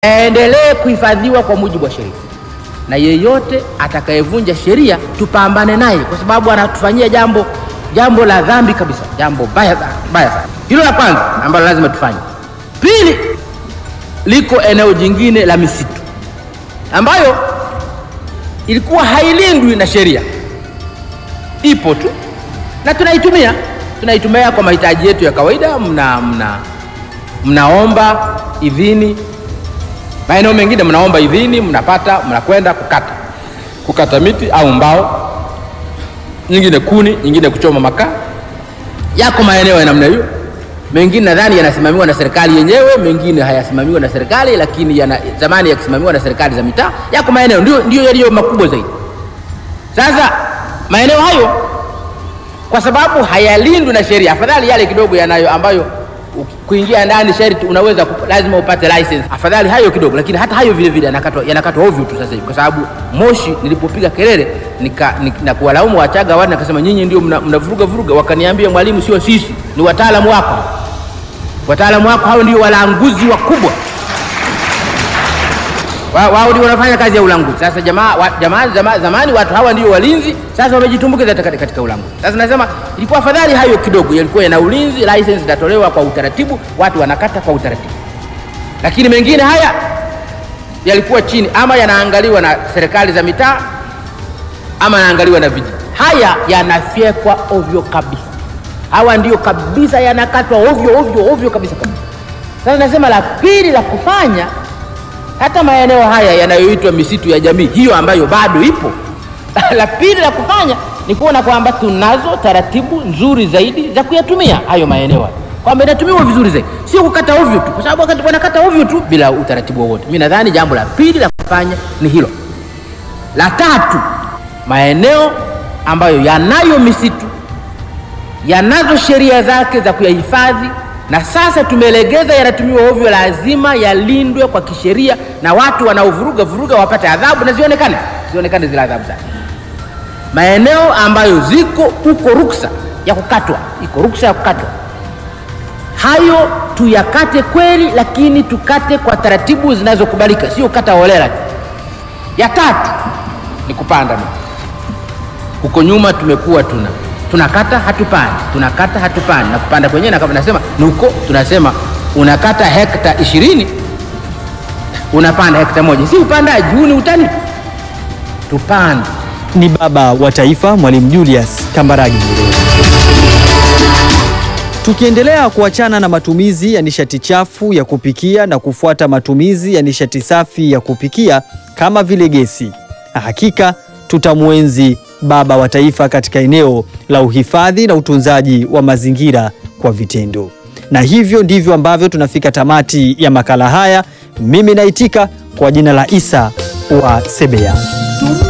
yaendelee kuhifadhiwa kwa mujibu wa sheria, na yeyote atakayevunja sheria tupambane naye, kwa sababu anatufanyia jambo jambo la dhambi kabisa, jambo baya baya sana. Hilo la kwanza ambalo lazima tufanye. Pili, liko eneo jingine la misitu ambayo ilikuwa hailindwi na sheria, ipo tu na tunaitumia tunaitumia kwa mahitaji yetu ya kawaida. Mna, mna, mnaomba idhini maeneo mengine, mnaomba idhini, mnapata, mnakwenda kukata kukata miti au mbao, nyingine kuni, nyingine kuchoma makaa. Yako maeneo ya namna hiyo, mengine nadhani yanasimamiwa na serikali yenyewe, mengine hayasimamiwa na serikali, lakini yana zamani yakisimamiwa na serikali za mitaa. Yako maeneo ndio, ndio yaliyo makubwa zaidi. Sasa maeneo hayo kwa sababu hayalindwi na sheria, afadhali yale kidogo yanayo ambayo kuingia ndani sharti unaweza lazima upate license, afadhali hayo kidogo, lakini hata hayo vile vile yanakatwa yanakatwa ovyo tu sasa hivi, kwa sababu Moshi nilipopiga kelele nika, nika, na kuwalaumu Wachaga wale, nakasema nyinyi ndio mnavuruga mna vuruga. Wakaniambia mwalimu, sio sisi, ni wataalamu wako, wataalamu wako hao ndio walanguzi wakubwa wao wa, ndio wanafanya kazi ya ulanguzi. Sasa jamaa wa, jamaa zama, zamani watu hawa ndio walinzi, sasa wamejitumbukiza katika, katika ulanguzi. Sasa nasema ilikuwa afadhali hayo kidogo yalikuwa yana ulinzi, license itatolewa kwa utaratibu, watu wanakata kwa utaratibu, lakini mengine haya yalikuwa chini, ama yanaangaliwa na serikali za mitaa ama yanaangaliwa na vijiji. Haya yanafyekwa ovyo kabisa, hawa ndio kabisa yanakatwa ovyo ovyo ovyo kabisa kabisa. Sasa nasema la pili la kufanya hata maeneo haya yanayoitwa misitu ya jamii hiyo ambayo bado ipo, la pili la kufanya ni kuona kwamba tunazo taratibu nzuri zaidi za kuyatumia hayo maeneo, kwamba inatumiwa vizuri zaidi, sio kukata ovyo tu, kwa sababu wakati wanakata ovyo tu bila utaratibu wowote. Mimi nadhani jambo la pili la kufanya ni hilo. La tatu, maeneo ambayo yanayo misitu yanazo sheria zake za kuyahifadhi na sasa tumelegeza, yanatumiwa ovyo, lazima yalindwe kwa kisheria, na watu wanaovuruga vuruga wapate adhabu na zionekane zionekane zile adhabu zake. Maeneo ambayo ziko huko ruksa ya kukatwa, iko ruksa ya kukatwa, hayo tuyakate kweli, lakini tukate kwa taratibu zinazokubalika, sio kata holela tu. Ya tatu ni kupanda miti. Huko nyuma tumekuwa tuna tunakata hatupandi, tunakata hatupandi, na kupanda kwenyewe na kama nasema ni huko, tunasema unakata hekta ishirini unapanda hekta moja, si upandaji huu, ni utani. Tupande. Ni baba wa taifa Mwalimu Julius Kambarage Nyerere. Tukiendelea kuachana na matumizi ya nishati chafu ya kupikia na kufuata matumizi ya nishati safi ya kupikia kama vile gesi, hakika tutamwenzi baba wa taifa katika eneo la uhifadhi na utunzaji wa mazingira kwa vitendo. Na hivyo ndivyo ambavyo tunafika tamati ya makala haya. Mimi naitika kwa jina la Isa wa Sebea.